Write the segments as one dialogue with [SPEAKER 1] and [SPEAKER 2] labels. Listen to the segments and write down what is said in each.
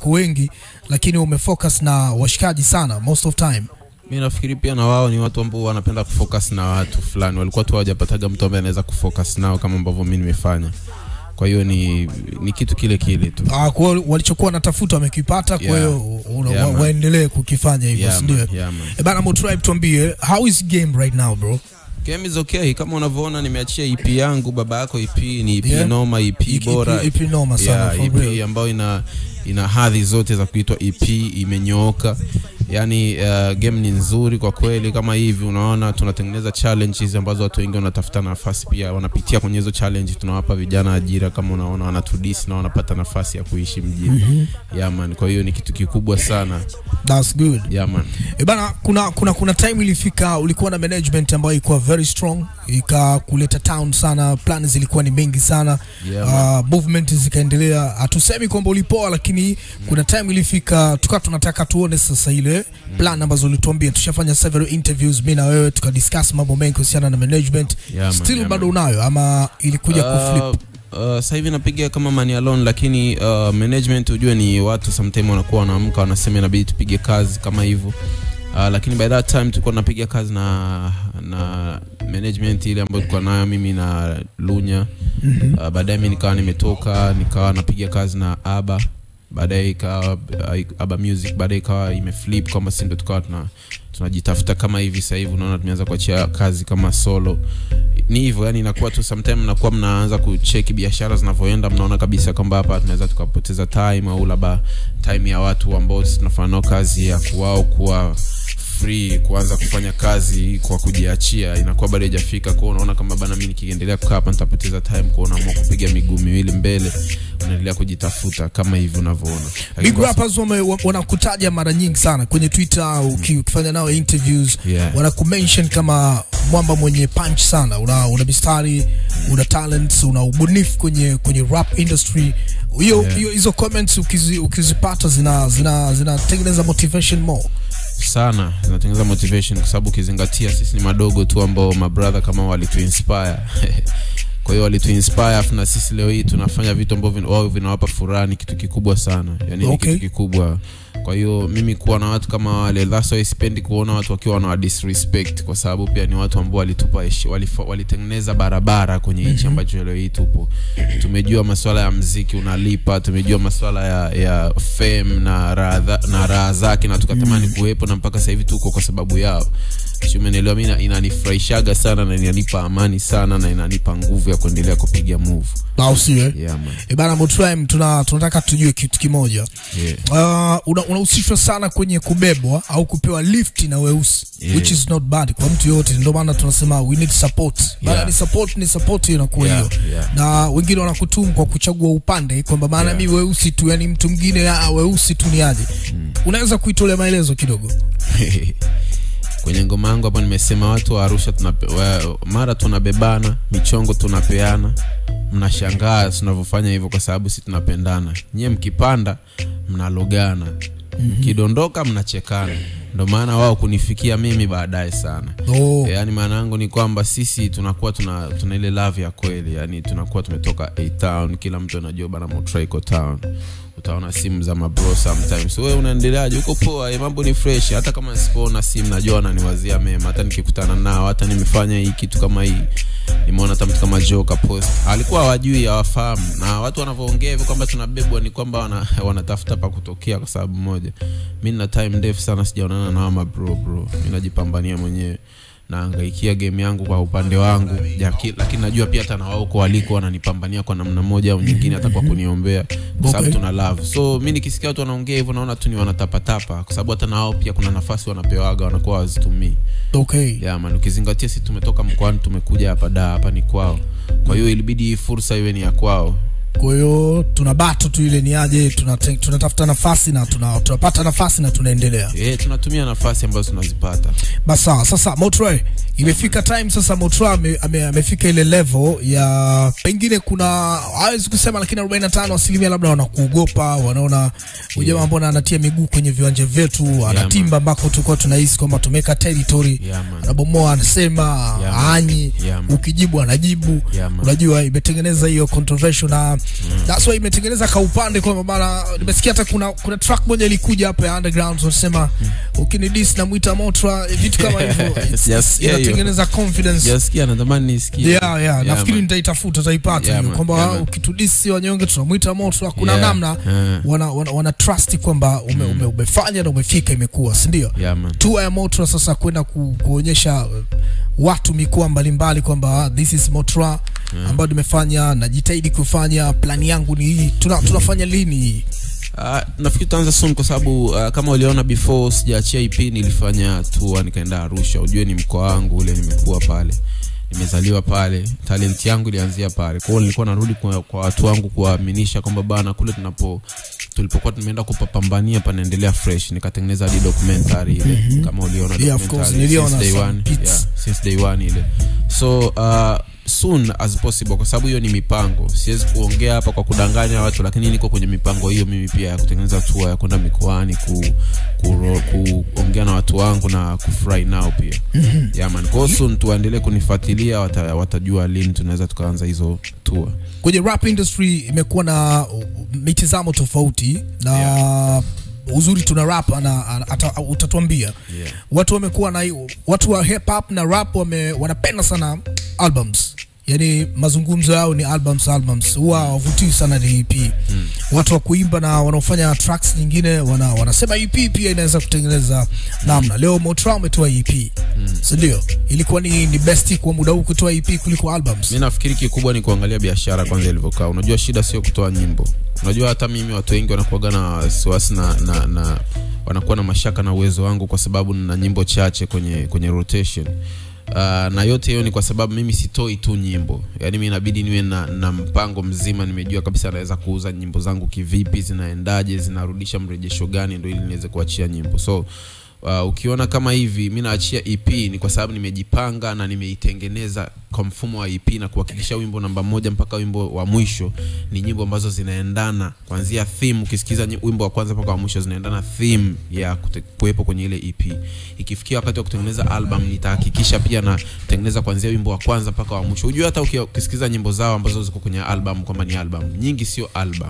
[SPEAKER 1] wako wengi lakini umefocus na washikaji sana most of time
[SPEAKER 2] mi nafikiri pia na wao ni watu ambao wanapenda kufocus na watu fulani walikuwa tu hawajapataga mtu ambaye anaweza kufocus nao kama ambavyo mi nimefanya kwa hiyo ni, ni kitu kile kile tu
[SPEAKER 1] Ah, kwa hiyo walichokuwa wanatafuta wamekipata kwa
[SPEAKER 2] Yeah.
[SPEAKER 1] hiyo una-
[SPEAKER 2] Yeah,
[SPEAKER 1] wa-
[SPEAKER 2] man.
[SPEAKER 1] waendelee kukifanya hivyo
[SPEAKER 2] Yeah,
[SPEAKER 1] si ndio
[SPEAKER 2] man. Yeah, man.
[SPEAKER 1] Eh, bana Motribe tuambie how is game right now bro
[SPEAKER 2] game is okay kama unavyoona nimeachia ep yangu baba yako ep ni ep
[SPEAKER 1] Yeah.
[SPEAKER 2] noma ep
[SPEAKER 1] Ipi-
[SPEAKER 2] bora
[SPEAKER 1] ipi- ipi noma sana,
[SPEAKER 2] yeah,
[SPEAKER 1] for
[SPEAKER 2] ep
[SPEAKER 1] real.
[SPEAKER 2] ambayo ina ina hadhi zote za kuitwa ep imenyooka yani uh, game ni nzuri kwa kweli kama hivi unaona tunatengeneza challenges ambazo watu wengi wanatafuta nafasi pia wanapitia kwenye hizo challenge tunawapa vijana ajira kama unaona wanatudis na wanapata nafasi ya kuishi mjini mm-hmm. yeah, man kwa hiyo ni kitu kikubwa sana
[SPEAKER 1] that's good
[SPEAKER 2] yeah, man.
[SPEAKER 1] E bana, kuna, kuna, kuna time ilifika ulikuwa na management ambayo ilikuwa very strong ikakuleta town sana, plan zilikuwa ni mengi sana
[SPEAKER 2] Yeah,
[SPEAKER 1] uh, movement zikaendelea. Hatusemi kwamba ulipoa, lakini kuna time ilifika tukawa tunataka tuone sasa ile plan ambazo ulituambia. Tushafanya several interviews mimi na wewe tukadiscuss mambo mengi kuhusiana na management.
[SPEAKER 2] Yeah, man,
[SPEAKER 1] Still
[SPEAKER 2] yeah,
[SPEAKER 1] bado
[SPEAKER 2] man.
[SPEAKER 1] unayo ama ilikuja kuflip?
[SPEAKER 2] Uh, uh, sasa hivi napiga kama money alone lakini uh, management ujue ni watu sometime wanakuwa wanaamka wanasema inabidi tupige kazi kama hivyo uh, lakini by that time tulikuwa tunapiga kazi na na management ile ambayo tulikuwa nayo mimi na Lunya uh, baadaye mi nikawa nimetoka nikawa napiga kazi na Aba baadaye ikawa uh, Aba Music baadaye ikawa imeflip kwamba si ndo tukawa tuna tunajitafuta kama hivi sasa hivi unaona tumeanza kuachia kazi kama solo ni hivyo yani inakuwa tu sometime mnakuwa mnaanza kucheki biashara zinavyoenda mnaona kabisa kwamba hapa tunaweza tukapoteza time au labda time ya watu ambao sisi tunafanya nao kazi ya kuwao kuwa free kuanza kufanya kazi kwa kujiachia inakuwa bado haijafika kwao unaona kama bana mi nikiendelea kukaa hapa nitapoteza time kwao unaamua kupiga miguu miwili mbele unaendelea kujitafuta kama hivi unavyoona Lakini
[SPEAKER 1] Big
[SPEAKER 2] kwa-
[SPEAKER 1] rappers wame- wa- wanakutaja mara nyingi sana kwenye Twitter uki- ukifanya nao interviews
[SPEAKER 2] Yeah.
[SPEAKER 1] wanakumention kama mwamba mwenye punch sana, una, una mistari, una talents, una ubunifu kwenye kwenye rap industry. Hiyo
[SPEAKER 2] Yeah.
[SPEAKER 1] hiyo hizo comments ukizi, ukizipata zina zina zinatengeneza motivation more.
[SPEAKER 2] sana zinatengeneza motivation kwa sababu ukizingatia sisi ni madogo tu ambao mabrother kama walituinspire kwa hiyo walituinspire afu na sisi leo hii tunafanya vitu ambavyo vin- wao vinawapa furaha ni kitu kikubwa sana yani
[SPEAKER 1] Okay.
[SPEAKER 2] ni kitu kikubwa kwa hiyo mimi kuwa na watu kama wale that's why sipendi kuona watu wakiwa wana disrespect kwa sababu pia ni watu ambao walitupa heshi- walifa- walitengeneza barabara kwenye hichi ambacho leo hii tupo tumejua masuala ya mziki unalipa tumejua masuala ya, ya fame na raha na raha zake na tukatamani kuwepo na mpaka sasa hivi tuko kwa sababu yao Si umenielewa mi ina- inanifurahishaga sana na inanipa amani sana na inanipa nguvu ya kuendelea kupiga move
[SPEAKER 1] Au sio? eh?
[SPEAKER 2] yeah, man.
[SPEAKER 1] E bana Motrime, tuna tunataka tujue kitu kimoja.
[SPEAKER 2] Yeah.
[SPEAKER 1] Uh, una- unahusishwa sana kwenye kubebwa au kupewa lift na weusi
[SPEAKER 2] Yeah.
[SPEAKER 1] which is not bad kwa mtu yoyote, ndio maana tunasema we need support. Maana
[SPEAKER 2] Yeah.
[SPEAKER 1] ni support ni support hiyo inakuwa
[SPEAKER 2] Yeah,
[SPEAKER 1] hiyo.
[SPEAKER 2] yeah.
[SPEAKER 1] Na wengine wanakutumu kwa kuchagua upande kwamba maana
[SPEAKER 2] Yeah.
[SPEAKER 1] mi weusi tu, yani mtu mwingine ah, weusi tu ni aje. Unaweza kuitolea maelezo kidogo?
[SPEAKER 2] kwenye ngoma yangu hapo nimesema watu wa arusha tunape, wa, mara tunabebana michongo tunapeana mnashangaa tunavyofanya hivyo kwa sababu si tunapendana nyie mkipanda mnalogana mkidondoka mnachekana ndo maana wao kunifikia mimi baadaye sana
[SPEAKER 1] Oh.
[SPEAKER 2] yaani maana yangu ni kwamba sisi tunakuwa tuna, tuna ile love ya kweli yani tunakuwa tumetoka a town kila mtu anajua bana motraiko town utaona simu za mabro sometimes wewe unaendeleaje uko poa eh, mambo ni fresh hata kama nisipoona simu najua wananiwazia mema hata nikikutana nao hata nimefanya hii kitu kama hii nimeona hata mtu kama joka post alikuwa hawajui hawafahamu na watu wanavyoongea hivyo kwamba tunabebwa ni kwamba wana, wanatafuta pa kutokea kwa sababu moja mi nina time ndefu sana sijaonana na hawa mabro bro mi najipambania mwenyewe naangaikia game yangu kwa upande wangu Jaki, lakini najua pia hata na wao huko waliko wananipambania kwa namna moja au nyingine hata kwa kuniombea kwa sababu
[SPEAKER 1] Okay.
[SPEAKER 2] tuna love so mi nikisikia watu wanaongea hivyo naona tu ni wanatapatapa kwa sababu hata na wao pia kuna nafasi wanapewaga wanakuwa wazitumii
[SPEAKER 1] Okay.
[SPEAKER 2] yeah, man ukizingatia si tumetoka mkoani tumekuja hapa da hapa ni kwao kwa hiyo ilibidi hii fursa iwe ni ya kwao
[SPEAKER 1] Kwa hiyo tuna bato tu ile ni aje, tunate- tunatafuta nafasi na tuna, tunapata nafasi na tunaendelea.
[SPEAKER 2] e, tunatumia nafasi ambazo tunazipata
[SPEAKER 1] Basi sawa, sasa Motroy imefika time sasa Motroy ame, ame, amefika ile level ya pengine kuna hawezi kusema lakini 45 asilimia labda wanakuogopa, wanaona huyu jamaa mbona anatia miguu kwenye viwanja vyetu, anatimba ambako tulikuwa tunahisi kwamba tumeweka territory,
[SPEAKER 2] Yeah, man.
[SPEAKER 1] anabomoa anasema
[SPEAKER 2] Yeah, man.
[SPEAKER 1] anyi,
[SPEAKER 2] Yeah, man.
[SPEAKER 1] ukijibu anajibu.
[SPEAKER 2] Yeah, man.
[SPEAKER 1] Unajua imetengeneza hiyo controversial na that's why imetengeneza ka upande kwamba bana nimesikia hata kuna kuna track moja ilikuja hapa ya underground wanasema ukinidis namwita motra vitu kama hivyo It's-
[SPEAKER 2] Sijasikia hiyo.
[SPEAKER 1] inatengeneza confidence
[SPEAKER 2] sijasikia natamani nisikie
[SPEAKER 1] yeah, yeah. nafikiri
[SPEAKER 2] man.
[SPEAKER 1] nitaitafuta utaipata
[SPEAKER 2] Yeah,
[SPEAKER 1] hiyo
[SPEAKER 2] man.
[SPEAKER 1] kwamba
[SPEAKER 2] Yeah, man.
[SPEAKER 1] ukitudisi wanyonge tunamwita moto kuna
[SPEAKER 2] Yeah.
[SPEAKER 1] namna
[SPEAKER 2] Yeah.
[SPEAKER 1] wana, wana, wana trust kwamba ume, ume, umefanya na umefika imekuwa sindio
[SPEAKER 2] yeah, man.
[SPEAKER 1] tua ya motra sasa kwenda ku, kuonyesha uh, watu mikoa mbalimbali kwamba ah, this is motra ambayo nimefanya najitahidi kufanya plani yangu ni hii Tuna, tunafanya lini hii
[SPEAKER 2] Uh, nafikiri tutaanza soon kwa sababu uh, kama uliona before sijaachia ip nilifanya tour nikaenda arusha ujue ni mkoa wangu ule nimekuwa pale nimezaliwa pale talent yangu ilianzia pale kwao nilikuwa narudi kwa, kwa watu wangu kuwaaminisha kwamba bana kule tunapo tulipokuwa tumeenda kupapambania panaendelea fresh nikatengeneza hadi documentary ile kama uliona
[SPEAKER 1] Yeah, of course,
[SPEAKER 2] documentary
[SPEAKER 1] niliona
[SPEAKER 2] since day
[SPEAKER 1] some
[SPEAKER 2] one,
[SPEAKER 1] bits.
[SPEAKER 2] yeah, since day one ile so uh, soon as possible kwa sababu hiyo ni mipango siwezi kuongea hapa kwa kudanganya watu lakini niko kwenye mipango hiyo mimi pia ya kutengeneza tour ya kwenda mikoani ku, ku, kuongea na watu wangu na kufurahi nao pia mm-hmm. yeah, man. Kwa hiyo soon tuwaendelee kunifuatilia wata, watajua lini tunaweza tukaanza hizo tour
[SPEAKER 1] kwenye rap industry imekuwa na uh, mitizamo tofauti na uzuri tuna rap na ana- ata- utatuambia
[SPEAKER 2] Yeah.
[SPEAKER 1] watu wamekuwa na hiyo- watu wa hip hop na rap wame, wanapenda sana albums yani mazungumzo yao ni albums albums huwa hawavutii sana ni ep mm. watu wa kuimba na wanaofanya tracks nyingine wana, wanasema ep pia inaweza kutengeneza namna leo motra ametoa ep mm. sindio ilikuwa ni, ni best kwa muda huu kutoa ep kuliko albums
[SPEAKER 2] mi nafikiri kikubwa ni kuangalia biashara kwanza ilivyokaa unajua shida sio kutoa nyimbo unajua hata mimi watu wengi wanakuaga na wasiwasi na, na, na wanakuwa na mashaka na uwezo wangu kwa sababu nina nyimbo chache kwenye kwenye rotation Uh, na yote hiyo ni kwa sababu mimi sitoi tu nyimbo yaani mi inabidi niwe na, na mpango mzima nimejua kabisa naweza kuuza nyimbo zangu kivipi zinaendaje zinarudisha mrejesho gani ndo ili niweze kuachia nyimbo so uh, ukiona kama hivi mi naachia ep ni kwa sababu nimejipanga na nimeitengeneza kwa mfumo wa ep na kuhakikisha wimbo namba moja mpaka wimbo wa mwisho ni nyimbo ambazo zinaendana kuanzia theme ukisikiza nyi- wimbo wa kwanza mpaka wa mwisho zinaendana theme ya kute- kuwepo kwenye ile ep ikifikia wakati wa kutengeneza album nitahakikisha pia natengeneza kuanzia wimbo wa kwanza mpaka wa mwisho hujua hata uki- ukisikiza nyimbo zao ambazo ziko kwenye album kwamba ni album nyingi sio album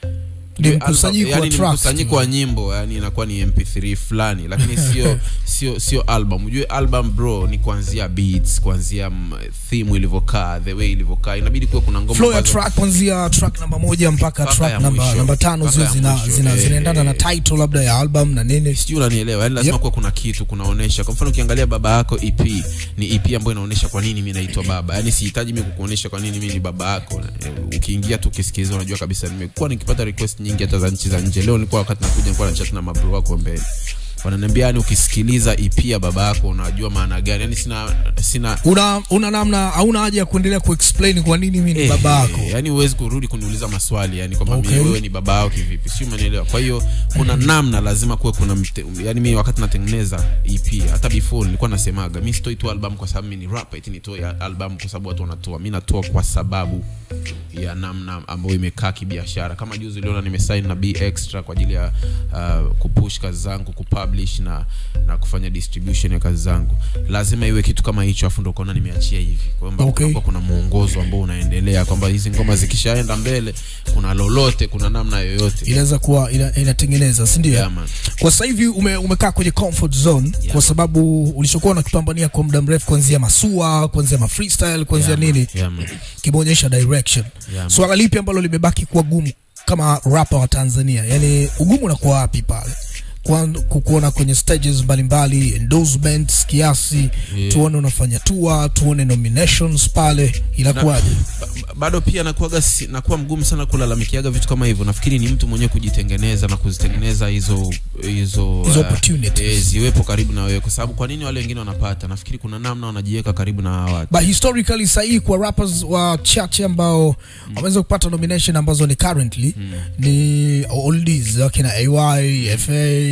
[SPEAKER 1] Ni
[SPEAKER 2] Ujue
[SPEAKER 1] mkusanyiko
[SPEAKER 2] album-
[SPEAKER 1] wa
[SPEAKER 2] yani ni
[SPEAKER 1] tracks
[SPEAKER 2] mkusanyiko
[SPEAKER 1] tu.
[SPEAKER 2] wa nyimbo yani inakuwa ni mp3 fulani lakini sio sio sio album ujue album bro ni kuanzia beats kuanzia mm, theme ilivyokaa the way ilivyokaa inabidi kuwe kuna ngoma
[SPEAKER 1] flow ya
[SPEAKER 2] ambazo-
[SPEAKER 1] track kuanzia track namba moja mpaka
[SPEAKER 2] Mpaka
[SPEAKER 1] track
[SPEAKER 2] ya
[SPEAKER 1] namba,
[SPEAKER 2] mwisho.
[SPEAKER 1] namba tano
[SPEAKER 2] Mpaka
[SPEAKER 1] zio
[SPEAKER 2] ya
[SPEAKER 1] zina,
[SPEAKER 2] mwisho.
[SPEAKER 1] zina,
[SPEAKER 2] Eh,
[SPEAKER 1] zinaendana na
[SPEAKER 2] eh.
[SPEAKER 1] title labda ya album na nini
[SPEAKER 2] sijui unanielewa yani lazima
[SPEAKER 1] Yep.
[SPEAKER 2] kuwa kuna kitu kunaonesha kwa mfano ukiangalia baba yako ep ni ep ambayo inaonyesha kwa nini mi naitwa baba yani sihitaji mi kukuonyesha kwa nini mi ni baba yako Eh, ukiingia tu ukisikiliza unajua kabisa nimekuwa nikipata request nyingi hata za nchi za nje leo nilikuwa wakati nakuja nilikuwa na chat na mabro wako mbele wananiambia yani ukisikiliza ep ya baba yako unajua maana gani yani sina sina
[SPEAKER 1] una, una namna hauna haja ya kuendelea kuexplain kwa nini mi ni
[SPEAKER 2] Eh,
[SPEAKER 1] baba yako
[SPEAKER 2] eh, yani huwezi kurudi kuniuliza maswali yani kwamba
[SPEAKER 1] Okay.
[SPEAKER 2] okay. wewe ni baba yao kivipi si umenielewa kwa hiyo kuna namna lazima kuwe kuna mte, yani mi wakati natengeneza ep hata before nilikuwa nasemaga mi sitoi tu album kwa sababu mi ni rap eti nitoe album kwa sababu watu wanatoa mi natoa kwa sababu ya namna ambayo imekaa kibiashara kama juzi uliona nimesign na b extra kwa ajili ya uh, kupush kazi zangu kupublish na na kufanya distribution ya kazi zangu lazima iwe kitu kama hicho afu ndo ukaona nimeachia hivi kwamba
[SPEAKER 1] Okay.
[SPEAKER 2] kunakuwa kuna mwongozo ambao unaendelea kwamba hizi ngoma zikishaenda mbele kuna lolote kuna namna yoyote
[SPEAKER 1] inaweza kuwa ina, inatengeneza sindio
[SPEAKER 2] yeah, man.
[SPEAKER 1] kwa sasa hivi ume, umekaa kwenye comfort zone
[SPEAKER 2] Yeah.
[SPEAKER 1] kwa sababu ulichokuwa unakipambania kwa muda mrefu kuanzia masua kuanzia ma freestyle kuanzia
[SPEAKER 2] Yeah, man.
[SPEAKER 1] nini
[SPEAKER 2] Yeah, man.
[SPEAKER 1] kimeonyesha direction
[SPEAKER 2] Yeah, man.
[SPEAKER 1] swala lipi ambalo limebaki kuwa gumu kama rapa wa tanzania yani ugumu unakuwa wapi pale Kwa- kukuona kwenye stages mbalimbali endorsements kiasi
[SPEAKER 2] Yeah.
[SPEAKER 1] tuone unafanya tour tuone nominations pale inakuwaje
[SPEAKER 2] Ba- ba- bado pia nakuaga si, nakuwa mgumu sana kulalamikiaga vitu kama hivyo nafikiri ni mtu mwenyewe kujitengeneza na kuzitengeneza hizo hizo
[SPEAKER 1] Hizo
[SPEAKER 2] uh,
[SPEAKER 1] opportunities.
[SPEAKER 2] eh, ziwepo karibu na wewe kwa sababu kwa nini wale wengine wanapata nafikiri kuna namna wanajiweka karibu na hawa watu
[SPEAKER 1] but historically sahii kwa rappers wachache ambao wameweza kupata nomination ambazo ni currently ni oldies wakina ay fa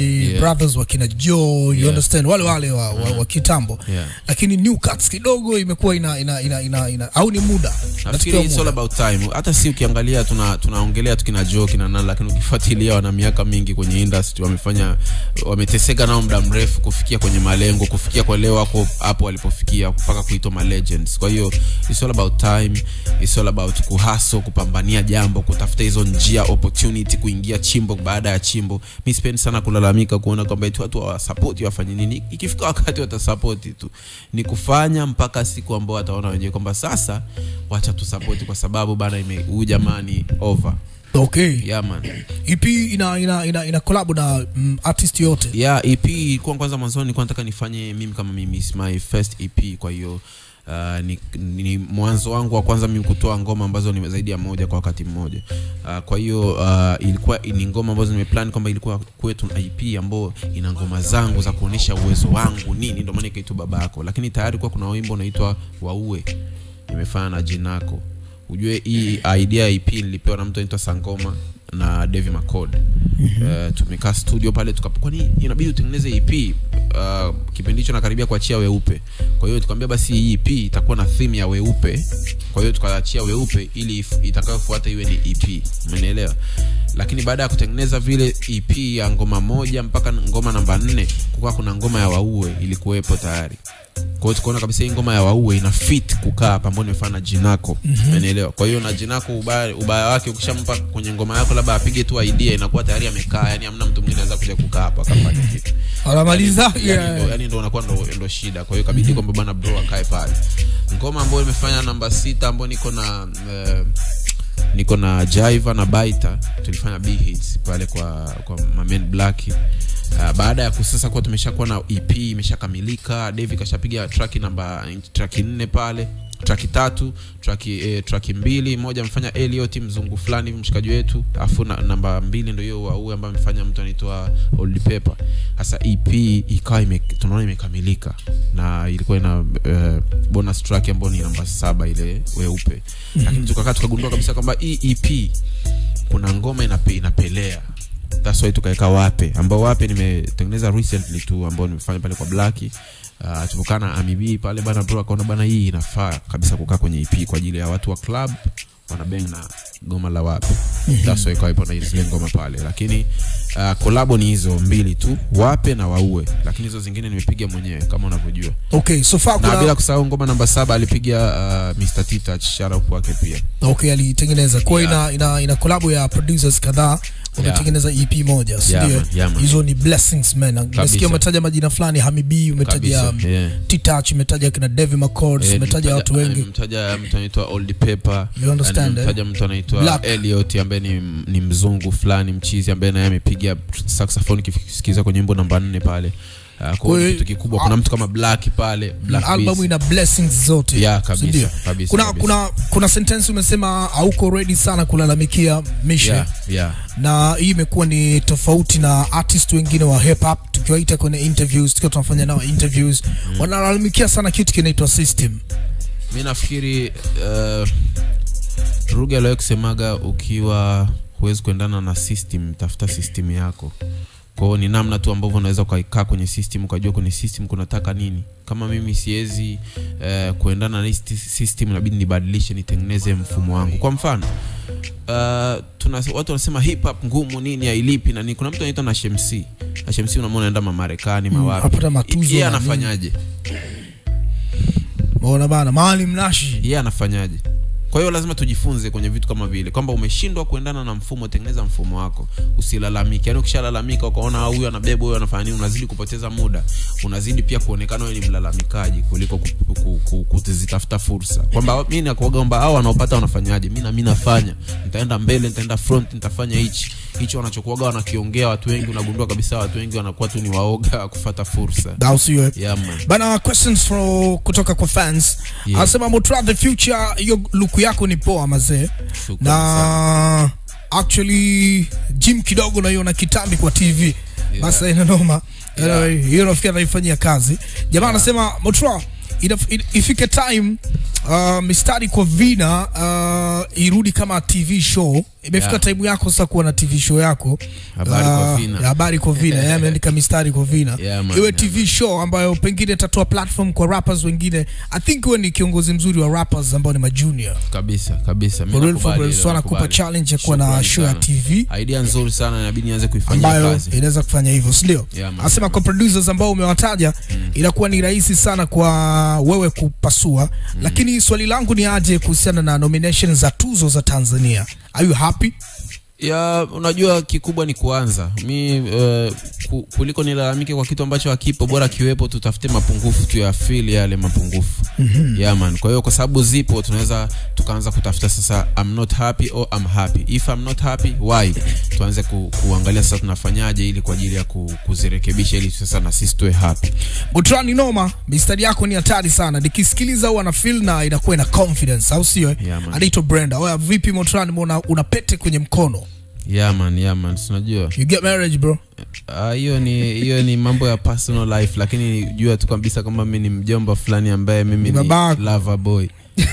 [SPEAKER 1] Family Brothers wakina Joe you
[SPEAKER 2] Yeah.
[SPEAKER 1] understand wale wale wa, wa, wa kitambo
[SPEAKER 2] Yeah.
[SPEAKER 1] lakini New Cuts kidogo imekuwa ina, ina, ina, ina, ina au ni muda
[SPEAKER 2] nafikiri
[SPEAKER 1] Nafikiria
[SPEAKER 2] it's all
[SPEAKER 1] muda.
[SPEAKER 2] about time hata si ukiangalia tuna tunaongelea tu kina Joe kina nani lakini ukifuatilia wana miaka mingi kwenye industry wamefanya wameteseka nao muda mrefu kufikia kwenye malengo kufikia kwa leo wako hapo walipofikia mpaka kuitwa ma legends kwa hiyo it's all about time it's all about kuhaso kupambania jambo kutafuta hizo njia opportunity kuingia chimbo baada ya chimbo mi sipendi sana kulalamika kuona kwamba eti watu hawasapoti wafanye nini ikifika wakati watasapoti tu ni kufanya mpaka siku ambao wataona wenyewe kwamba sasa wacha tusapoti kwa sababu bana ime- huyu jamani over
[SPEAKER 1] okay
[SPEAKER 2] yeah man
[SPEAKER 1] EP ina ina ina, ina collab na mm, artist yote
[SPEAKER 2] yeah ep ilikuwa kwanza mwanzoni nilikuwa nataka nifanye mimi kama mimi it's my first ep kwa hiyo Uh, ni, ni mwanzo wangu wa kwanza mimi kutoa ngoma ambazo ni zaidi ya moja kwa wakati mmoja uh, kwa hiyo uh, ilikuwa ni ngoma ambazo nimeplan kwamba ilikuwa kwetu na ip ambayo ina ngoma zangu za kuonyesha uwezo wangu nini ndio maana ikaitwa baba yako lakini tayari kuwa kuna wimbo unaitwa waue imefanya na jinako ujue hii idea ya ip nilipewa na mtu anaitwa sangoma na devi macod uh, tumekaa studio pale tuka kwani inabidi utengeneze ep uh, kipindi hicho nakaribia kuachia weupe kwa hiyo tukamwambia basi hii ep itakuwa na theme ya weupe kwa hiyo tukaachia weupe ili if- itakayofuata iwe ni ep umenielewa lakini baada ya kutengeneza vile ep ya ngoma moja mpaka ngoma namba nne kukawa kuna ngoma ya waue ilikuwepo tayari kwa hiyo tukaona kabisa hii ngoma ya waue ina fit kukaa pamoja imefana na jinako umenielewa kwa hiyo na jinako ubaya, ubaya wake ukishampa kwenye ngoma yako labda apige tu idea inakuwa tayari amekaa yani hamna mtu mwingine anaweza kuja kukaa hapo akafanya kitu
[SPEAKER 1] anamaliza
[SPEAKER 2] yani,
[SPEAKER 1] yeah.
[SPEAKER 2] ndo, yani ndo unakuwa ndo, ndo shida kwa hiyo kabidi kwamba bana bro akae pale ngoma ambayo imefanya namba sita ambayo niko na uh, niko na jaiva na baita tulifanya b hits pale kwa kwa mamen black Uh, baada ya kusasa kuwa tumeshakuwa na ep imeshakamilika davi kashapiga traki namba traki nne pale traki tatu traki eh, traki mbili moja amefanya eliot mzungu fulani hivi mshikaji wetu alafu na, namba mbili ndo hiyo waue ambayo amefanya mtu anaitwa old paper sasa ep ikawa ime, tunaona imekamilika na ilikuwa ina uh, bonus track ambayo ni namba saba ile weupe lakini tukakaa tukagundua kabisa kwamba hii ep kuna ngoma inape, inapelea that's why tukaweka wape ambao wape nimetengeneza recently tu ambao nimefanya pale kwa blaki uh, tupokaa na amibi pale bana bro akaona bana hii inafaa kabisa kukaa kwenye ep kwa ajili ya watu wa club wanabeng na goma la wape that's why ikawa ipo na zile ngoma pale lakini uh, kolabo ni hizo mbili tu wape na waue lakini hizo zingine nimepiga mwenyewe kama unavyojua
[SPEAKER 1] okay so far
[SPEAKER 2] na bila
[SPEAKER 1] kuna
[SPEAKER 2] kusahau ngoma namba saba alipiga uh, mr titach sharaup wake pia
[SPEAKER 1] okay alitengeneza kwa hiyo ina, ina ina collab ya producers kadhaa umetengeneza EP moja si
[SPEAKER 2] Yeah,
[SPEAKER 1] ndio
[SPEAKER 2] man, yeah, man.
[SPEAKER 1] hizo ni blessings man nasikia umetaja majina fulani Hamibi umetaja
[SPEAKER 2] Kabisa, yeah.
[SPEAKER 1] T-Touch umetaja kina Devi McCord
[SPEAKER 2] Eh,
[SPEAKER 1] umetaja
[SPEAKER 2] nimemtaja-
[SPEAKER 1] watu wengi
[SPEAKER 2] nimemtaja mtu anaitwa old paper
[SPEAKER 1] You understand, eh?
[SPEAKER 2] nimemtaja mtu anaitwa
[SPEAKER 1] Black.
[SPEAKER 2] eliot ambaye ni, ni mzungu fulani mchizi ambaye naye amepiga saxophone kisikiza kwenye wimbo namba nne pale uh, kwa
[SPEAKER 1] Kwa
[SPEAKER 2] hiyo
[SPEAKER 1] hiyo-
[SPEAKER 2] kitu kikubwa kuna mtu kama black pale black
[SPEAKER 1] album
[SPEAKER 2] Beast.
[SPEAKER 1] ina blessings zote
[SPEAKER 2] Yeah,
[SPEAKER 1] si
[SPEAKER 2] kabisa,
[SPEAKER 1] ndio?
[SPEAKER 2] kabisa,
[SPEAKER 1] kuna
[SPEAKER 2] kabisa.
[SPEAKER 1] kuna kuna sentence umesema hauko ready sana kulalamikia mishe
[SPEAKER 2] yeah, yeah.
[SPEAKER 1] na hii imekuwa ni tofauti na artist wengine wa hip hop tukiwaita kwenye interviews tukiwa tunafanya nao interviews wanalalamikia sana kitu kinaitwa system
[SPEAKER 2] mi nafikiri uh, ruge aliwahi kusemaga ukiwa huwezi kuendana na system tafuta system yako kwao ni namna tu ambavyo unaweza ukaikaa kwenye system ukajua kwenye system kunataka nini kama mimi siwezi uh, kuendana na hii sti- system inabidi nibadilishe nitengeneze mfumo wangu kwa mfano uh, tuna, watu wanasema hip hop ngumu nini hailipi na nini kuna mtu anaitwa na shemc na shemc unamwona anaenda mamarekani mawapi
[SPEAKER 1] apata matuzo
[SPEAKER 2] yeye
[SPEAKER 1] na nini.
[SPEAKER 2] anafanyaje
[SPEAKER 1] maona bana mahali mnashi
[SPEAKER 2] yeye anafanyaje kwa hiyo lazima tujifunze kwenye vitu kama vile kwamba umeshindwa kuendana na mfumo tengeneza mfumo wako usilalamike yaani ukishalalamika ukaona "Ah, huyu anabeba huyu anafanya nini unazidi kupoteza muda unazidi pia kuonekana wewe ni mlalamikaji kuliko ku- ku- ku- kuzitafuta fursa kwamba mi nakuaga kwamba hao wanaopata wanafanyaje mi nami nafanya nitaenda mbele nitaenda front nitafanya hichi hicho wanachokuaga wanakiongea watu wengi unagundua kabisa watu wengi wanakuwa tu ni waoga kufata fursa
[SPEAKER 1] au sio eh?
[SPEAKER 2] yeah, man.
[SPEAKER 1] bana questions for kutoka kwa fans
[SPEAKER 2] Yeah.
[SPEAKER 1] anasema Motra the future hiyo luku yako ni poa mazee
[SPEAKER 2] Shukrani sana.
[SPEAKER 1] na actually gym kidogo naiona kitambi kwa tv basa ina noma
[SPEAKER 2] Yeah.
[SPEAKER 1] Anyway, hiyo nafikiri anaifanyia kazi jamaa anasema Motra Ina- i- ifike time uh, mistari kwa vina uh, irudi kama tv show imefika
[SPEAKER 2] Yeah.
[SPEAKER 1] time yako sasa kuwa na tv show yako
[SPEAKER 2] Habari kwa
[SPEAKER 1] Uh,
[SPEAKER 2] vina.
[SPEAKER 1] ya habari kwa vina yeye ameandika mistari kwa vina
[SPEAKER 2] Yeah, man,
[SPEAKER 1] iwe
[SPEAKER 2] yeah,
[SPEAKER 1] tv show ambayo pengine itatoa platform kwa rappers wengine i think wewe ni kiongozi mzuri wa rappers ambao ni majunior
[SPEAKER 2] kabisa kabisa Mimi
[SPEAKER 1] For real, for
[SPEAKER 2] nakubali
[SPEAKER 1] real.
[SPEAKER 2] hilo,
[SPEAKER 1] so anakupa
[SPEAKER 2] nakubali.
[SPEAKER 1] challenge ya kuwa na
[SPEAKER 2] Shukrani
[SPEAKER 1] show ya
[SPEAKER 2] sana.
[SPEAKER 1] tv
[SPEAKER 2] idea nzuri sana inabidi nianze kuifanyia
[SPEAKER 1] ambayo
[SPEAKER 2] kazi
[SPEAKER 1] inaweza kufanya hivyo sindio
[SPEAKER 2] Yeah, man.
[SPEAKER 1] anasema kwa producers ambao umewataja inakuwa ni rahisi sana kwa wewe kupasua lakini swali langu ni aje kuhusiana na nomination za tuzo za tanzania are you happy
[SPEAKER 2] ya unajua kikubwa ni kuanza mi uh, ku, kuliko nilalamike kwa kitu ambacho hakipo bora kiwepo tutafute mapungufu tuyafili yale mapungufu mm-hmm. yeah, man kwa hiyo kwa sababu zipo tunaweza tukaanza kutafuta sasa I'm not happy or I'm happy if I'm not happy why tuanze ku, kuangalia sasa tunafanyaje ili kwa ajili ya ku, kuzirekebisha ili sasa na sisi tuwe happy
[SPEAKER 1] Butrani noma mistari yako ni hatari sana nikisikiliza huwa na feel na inakuwa ina confidence au sio eh?
[SPEAKER 2] Yeah, man.
[SPEAKER 1] anaitwa brenda oya vipi motrani mbona una pete kwenye mkono
[SPEAKER 2] yeah, man, yeah, man. sinajua
[SPEAKER 1] you get marriage bro
[SPEAKER 2] Ah, hiyo ni hiyo ni mambo ya personal life lakini jua tu kabisa kwamba mi ni mjomba fulani ambaye mimi
[SPEAKER 1] Ni
[SPEAKER 2] ni
[SPEAKER 1] babako.
[SPEAKER 2] lover boy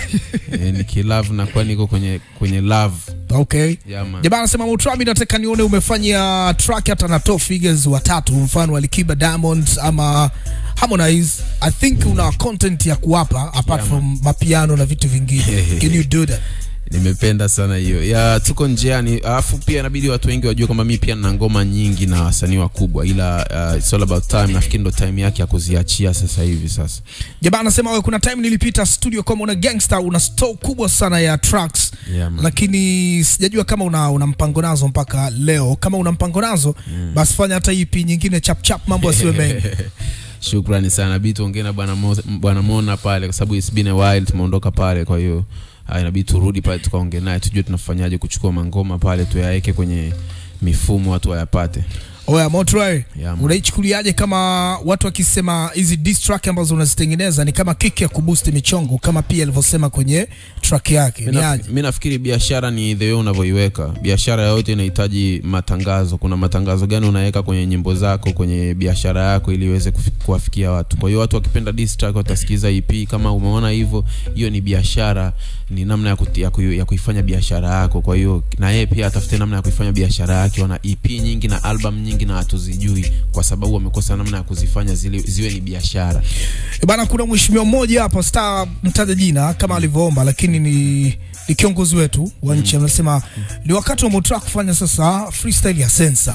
[SPEAKER 2] e, nikilove nakuwa niko kwenye kwenye love
[SPEAKER 1] okay
[SPEAKER 2] yeah, man.
[SPEAKER 1] jamaa anasema Mutrabi, nataka nione umefanya track hata na top figures watatu, mfano Alikiba, Diamond ama Harmonize. I think una content ya kuwapa apart
[SPEAKER 2] Yeah,
[SPEAKER 1] from mapiano na vitu vingine. Can you do that?
[SPEAKER 2] nimependa sana hiyo ya tuko njiani alafu pia inabidi watu wengi wajue kwamba mi pia nina ngoma nyingi na wasanii wakubwa ila uh, it's all about time nafikiri ndo time yake ya kuziachia sasa hivi sasa
[SPEAKER 1] Jamaa anasema wewe, kuna time nilipita studio kama una gangster, una store kubwa sana ya tracks
[SPEAKER 2] yeah, man.
[SPEAKER 1] lakini sijajua kama una, una mpango nazo mpaka leo. Kama una mpango nazo basi fanya hata EP nyingine chap chap, mambo asiwe mengi.
[SPEAKER 2] shukrani sana bidi tuongee na bwana Mo- bwana mona pale kwa sababu it's been a while tumeondoka pale kwa hiyo ah, inabidi turudi pale tukaongee naye tujue tunafanyaje kuchukua mangoma pale tuyaweke kwenye mifumo watu wayapate
[SPEAKER 1] Oya Motroy,
[SPEAKER 2] Yeah, man.
[SPEAKER 1] unaichukuliaje kama watu wakisema hizi diss track ambazo unazitengeneza ni kama kick ya kuboost michongo kama pia alivyosema kwenye track yake?
[SPEAKER 2] Mi
[SPEAKER 1] Ni
[SPEAKER 2] naf-
[SPEAKER 1] aje?
[SPEAKER 2] mi nafikiri biashara ni the way unavyoiweka biashara yoyote inahitaji matangazo kuna matangazo gani unaweka kwenye nyimbo zako kwenye biashara yako ili iweze kufi- kuwafikia watu kwa hiyo watu wakipenda diss track watasikiza ep kama umeona hivyo hiyo ni biashara ni namna ya, kuti, ya, ku, ya kuifanya biashara yako kwa hiyo na yeye pia atafute namna ya kuifanya biashara yake wana ep nyingi na album nyingi na hatuzijui kwa sababu wamekosa namna ya kuzifanya zile, ziwe ni biashara
[SPEAKER 1] E bana, kuna mheshimiwa mmoja hapa star, mtaja jina kama alivyoomba, lakini ni, ni kiongozi wetu wa nchi anasema ni wakati wa Motra kufanya sasa freestyle ya sensa.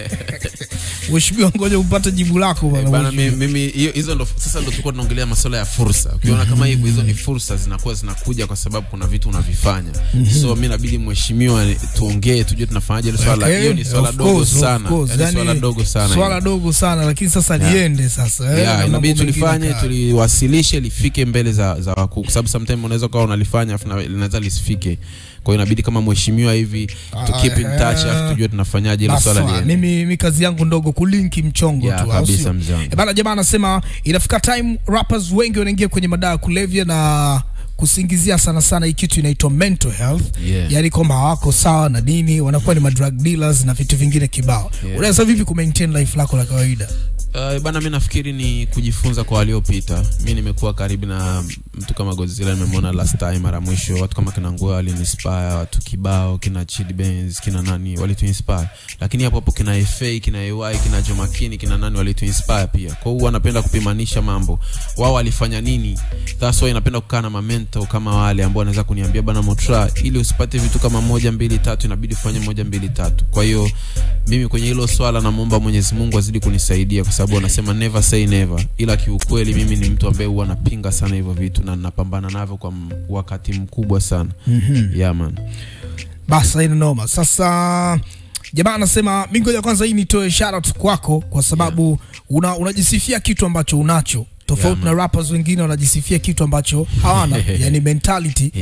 [SPEAKER 1] Mheshimiwa, ngoja upate jibu lako bana.
[SPEAKER 2] bana
[SPEAKER 1] mheshimiwa.
[SPEAKER 2] mi- mimi hiyo- hizo ndo sasa ndo tulikuwa tunaongelea masuala ya fursa ukiona kama hivyo hizo ni fursa zinakuwa zinakuja kwa sababu kuna vitu unavifanya so mi nabidi mheshimiwa tuongee tujue tunafanyaje hilo swala
[SPEAKER 1] Okay,
[SPEAKER 2] hiyo ni swala
[SPEAKER 1] of
[SPEAKER 2] dogo
[SPEAKER 1] course, of
[SPEAKER 2] sana
[SPEAKER 1] course.
[SPEAKER 2] yani
[SPEAKER 1] Yani,
[SPEAKER 2] swala dogo sana
[SPEAKER 1] Swala
[SPEAKER 2] hilo.
[SPEAKER 1] dogo sana lakini sasa
[SPEAKER 2] Yeah.
[SPEAKER 1] liende sasa. eh, na
[SPEAKER 2] Yeah,
[SPEAKER 1] mambo
[SPEAKER 2] inabidi
[SPEAKER 1] mengine
[SPEAKER 2] tulifanye
[SPEAKER 1] kaya.
[SPEAKER 2] tuliwasilishe lifike mbele za, za wakuu kwa sababu sometime unaweza ukawa unalifanya afu na- linaweza lisifike kwa hiyo inabidi kama mheshimiwa hivi to keep in touch afu tujue tunafanyaje hilo swala
[SPEAKER 1] Baswa,
[SPEAKER 2] liende
[SPEAKER 1] mimi mi kazi yangu ndogo kulinki mchongo
[SPEAKER 2] Yeah,
[SPEAKER 1] tu au
[SPEAKER 2] kabisa
[SPEAKER 1] sio?
[SPEAKER 2] mzee wangu.
[SPEAKER 1] Eh, bana jamaa anasema inafika time rappers wengi wanaingia kwenye madawa ya kulevya na kusingizia sana sana hii kitu inaitwa mental health
[SPEAKER 2] Yeah.
[SPEAKER 1] yaani kwamba hawako sawa na nini wanakuwa ni madrug dealers na vitu vingine kibao
[SPEAKER 2] Yeah.
[SPEAKER 1] unaweza vipi ku maintain life lako la kawaida
[SPEAKER 2] Uh, bana mi nafikiri ni kujifunza kwa waliopita mi nimekuwa karibu na mtu kama Godzilla nimemwona last time mara mwisho watu kama kina Ngua waliniinspire watu kibao kina Chidi Benz kina nani walituinspire lakini hapo hapo kina FA kina AY kina Jomakini kina nani walituinspire pia kwa hiyo wanapenda kupimanisha mambo wao walifanya nini that's why napenda kukaa na mamento kama wale ambao wanaweza kuniambia bana Motra ili usipate vitu kama moja mbili tatu inabidi ufanye moja mbili tatu kwa hiyo mimi kwenye hilo swala namwomba Mwenyezi Mungu azidi kunisaidia kwa sababu anasema never say never, ila kiukweli mimi ni mtu ambaye huwa napinga sana hivyo vitu na napambana navyo kwa m- wakati mkubwa sana mm-hmm. yeah, man.
[SPEAKER 1] basi haina noma sasa jamaa anasema mi ngoja kwanza hii nitoe shout kwako kwa sababu una, unajisifia kitu ambacho unacho tofauti
[SPEAKER 2] Yeah,
[SPEAKER 1] na rappers wengine wanajisifia kitu ambacho hawana yani mentality
[SPEAKER 2] Yeah.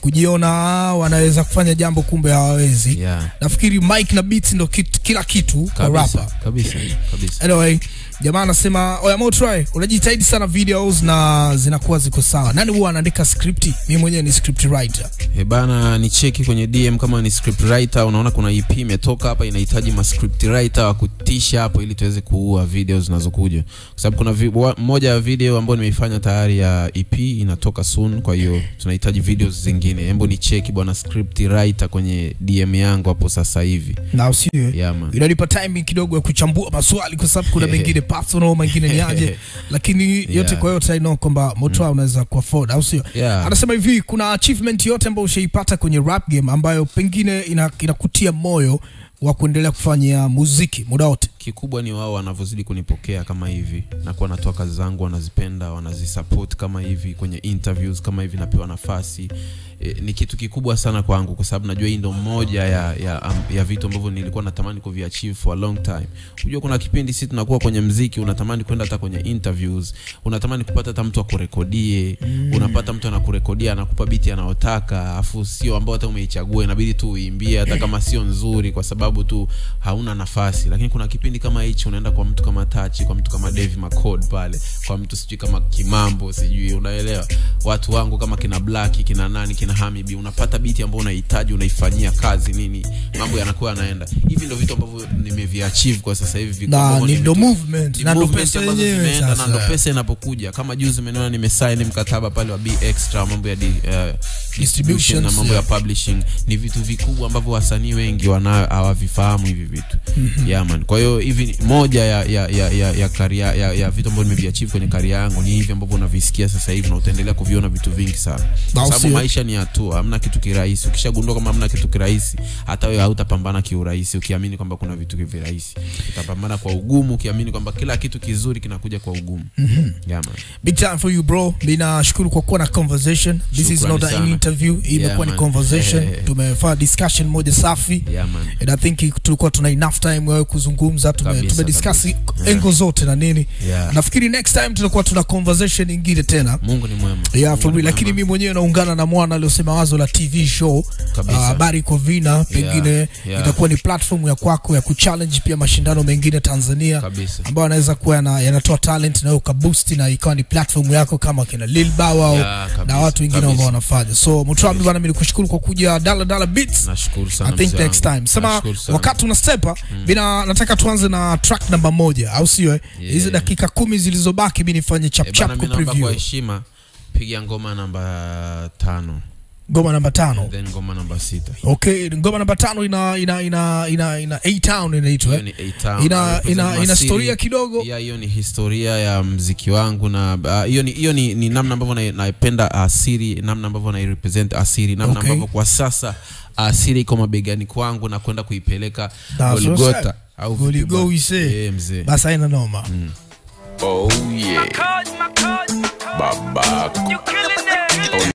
[SPEAKER 1] kujiona wanaweza kufanya jambo kumbe hawawezi
[SPEAKER 2] yeah.
[SPEAKER 1] nafikiri mic na beats ndo kit, kila kitu kwa
[SPEAKER 2] kabisa
[SPEAKER 1] rapper
[SPEAKER 2] kabisa kabisa
[SPEAKER 1] anyway jamaa anasema oya Motry unajitahidi sana videos na zinakuwa ziko sawa nani huwa anaandika script mimi mwenyewe ni script writer
[SPEAKER 2] E bana ni cheki kwenye dm kama ni script writer unaona kuna ep imetoka hapa inahitaji ma script writer wa kutisha hapo ili tuweze kuua video zinazokuja kwa sababu kuna vi, wa, moja ya video ambayo nimeifanya tayari ya ep inatoka soon kwa hiyo tunahitaji videos zingine hembo ni cheki bwana script writer kwenye dm yangu hapo sasa hivi
[SPEAKER 1] na usiwe
[SPEAKER 2] yeah, man.
[SPEAKER 1] inanipa timing kidogo ya kuchambua maswali kwa sababu kuna mengine personal mengine ni aje lakini yote
[SPEAKER 2] Yeah.
[SPEAKER 1] kwa yote I know kwamba Motry unaweza kuafford au sio
[SPEAKER 2] Yeah.
[SPEAKER 1] anasema hivi kuna achievement yote ambayo ushaipata kwenye rap game ambayo pengine ina- inakutia moyo wa kuendelea kufanya muziki muda wote
[SPEAKER 2] kikubwa ni wao wanavyozidi kunipokea kama hivi nakuwa natoa kazi zangu wanazipenda wanazisupport kama hivi kwenye interviews kama hivi napewa nafasi e, ni kitu kikubwa sana kwangu kwa sababu najua hii ndo moja ya, ya, um, ya vitu ambavyo nilikuwa natamani kuviachieve for a long time unajua kuna kipindi si tunakuwa kwenye mziki unatamani kwenda hata kwenye interviews unatamani kupata hata mtu akurekodie mm. unapata mtu anakurekodia anakupa biti anayotaka afu sio ambao hata umeichagua inabidi tu uimbie hata kama sio nzuri kwa sababu tu hauna nafasi lakini kuna kipindi kama hichi unaenda kwa mtu kama tachi kwa mtu kama Dave McCord pale kwa mtu sijui kama kimambo sijui unaelewa watu wangu kama kina black kina nani kina hamibi unapata biti ambayo unahitaji unaifanyia kazi nini mambo yanakuwa yanaenda hivi ndio vitu ambavyo nimeviachieve kwa sasa hivi vitu
[SPEAKER 1] na
[SPEAKER 2] ambavyo
[SPEAKER 1] ni
[SPEAKER 2] nime-
[SPEAKER 1] ndo movement
[SPEAKER 2] ni
[SPEAKER 1] na ndo
[SPEAKER 2] movement
[SPEAKER 1] pesa
[SPEAKER 2] ambazo
[SPEAKER 1] yenyewe
[SPEAKER 2] zimeenda na ndo
[SPEAKER 1] sasa
[SPEAKER 2] pesa inapokuja kama juzi umeona nimesaini mkataba pale wa b extra mambo ya di, uh, distribution na mambo ya publishing ni vitu vikubwa ambavyo wasanii wengi wanayo hawavifahamu hivi vitu yeah, man kwa hiyo hivi ni- moja ya ya ya ya, ya, career, ya, ya vitu ambavyo nimeviachieve kwenye karia yangu ni hivi ambavyo unavisikia sasa hivi na utaendelea kuviona vitu vingi sana kwa sababu
[SPEAKER 1] sio.
[SPEAKER 2] maisha ni hatua hamna kitu kirahisi ukishagundua kama hamna kitu kirahisi hata wewe hautapambana kiurahisi ukiamini kwamba kuna vitu virahisi utapambana kwa ugumu ukiamini kwamba kila kitu kizuri kinakuja kwa ugumu yeah, man.
[SPEAKER 1] big time for you bro mi nashukuru kwa kuwa na conversation this is
[SPEAKER 2] Shukrani
[SPEAKER 1] not an
[SPEAKER 2] sana.
[SPEAKER 1] interview hii imekuwa ni
[SPEAKER 2] man.
[SPEAKER 1] conversation
[SPEAKER 2] Eh.
[SPEAKER 1] tumefanya discussion moja safi
[SPEAKER 2] Yeah, man.
[SPEAKER 1] and i think tulikuwa tuna enough time wewe kuzungumza tume,
[SPEAKER 2] Kabisa,
[SPEAKER 1] tumediscuss
[SPEAKER 2] kabisa.
[SPEAKER 1] engo zote na nini
[SPEAKER 2] Yeah.
[SPEAKER 1] nafikiri next time tutakuwa tuna conversation ingine tena
[SPEAKER 2] mungu ni mwema
[SPEAKER 1] yeah,
[SPEAKER 2] Mungu
[SPEAKER 1] for
[SPEAKER 2] ni
[SPEAKER 1] real. lakini
[SPEAKER 2] mwema.
[SPEAKER 1] mi mwenyewe naungana na mwana aliosema wazo la tv show
[SPEAKER 2] Kabisa.
[SPEAKER 1] Ah, habari iko vina pengine
[SPEAKER 2] yeah.
[SPEAKER 1] itakuwa ni platform ya kwako ya kuchallenge pia mashindano mengine tanzania
[SPEAKER 2] kabisa
[SPEAKER 1] ambayo anaweza kuwa yana- yanatoa talent na ukaboost na ikawa ni platform yako kama kina Lil Bow au
[SPEAKER 2] Yeah, kabisa,
[SPEAKER 1] na watu wengine
[SPEAKER 2] kabisa.
[SPEAKER 1] ambao wanafanya so Mutrambi bana, mimi nikushukuru kwa kuja Dala Dala Beats.
[SPEAKER 2] nashukuru sana
[SPEAKER 1] I think
[SPEAKER 2] mzee
[SPEAKER 1] next
[SPEAKER 2] wangu.
[SPEAKER 1] time sema
[SPEAKER 2] Nashukuru sana.
[SPEAKER 1] wakati una stepa bina nataka tuanze na track namba moja au sio eh?
[SPEAKER 2] Yeah.
[SPEAKER 1] hizi dakika kumi zilizobaki mi nifanye chap
[SPEAKER 2] Eh,
[SPEAKER 1] chap
[SPEAKER 2] bana,
[SPEAKER 1] ku
[SPEAKER 2] mi naomba
[SPEAKER 1] preview
[SPEAKER 2] kwa heshima piga ngoma namba tano
[SPEAKER 1] ngoma namba tano
[SPEAKER 2] then ngoma namba sita
[SPEAKER 1] okay ngoma namba tano ina ina ina ina ina A Town inaitwa
[SPEAKER 2] hiyo
[SPEAKER 1] eh?
[SPEAKER 2] ni A-Town.
[SPEAKER 1] ina
[SPEAKER 2] Na
[SPEAKER 1] ina
[SPEAKER 2] represent
[SPEAKER 1] ina
[SPEAKER 2] Masiri.
[SPEAKER 1] storia kidogo
[SPEAKER 2] ya hiyo ni historia ya mziki wangu na ah, hiyo ni hiyo ni, ni namna ambavyo na- naipenda asiri namna ambavyo nairepresent asiri namna
[SPEAKER 1] Okay.
[SPEAKER 2] ambavyo kwa sasa asiri iko mabegani kwangu na kwenda kuipeleka
[SPEAKER 1] That's what's
[SPEAKER 2] Golgotha
[SPEAKER 1] up.
[SPEAKER 2] au
[SPEAKER 1] Goli
[SPEAKER 2] vipi
[SPEAKER 1] go
[SPEAKER 2] bwana?
[SPEAKER 1] we say.
[SPEAKER 2] Eh, mzee
[SPEAKER 1] basi haina noma
[SPEAKER 3] Oh yeah. Babako.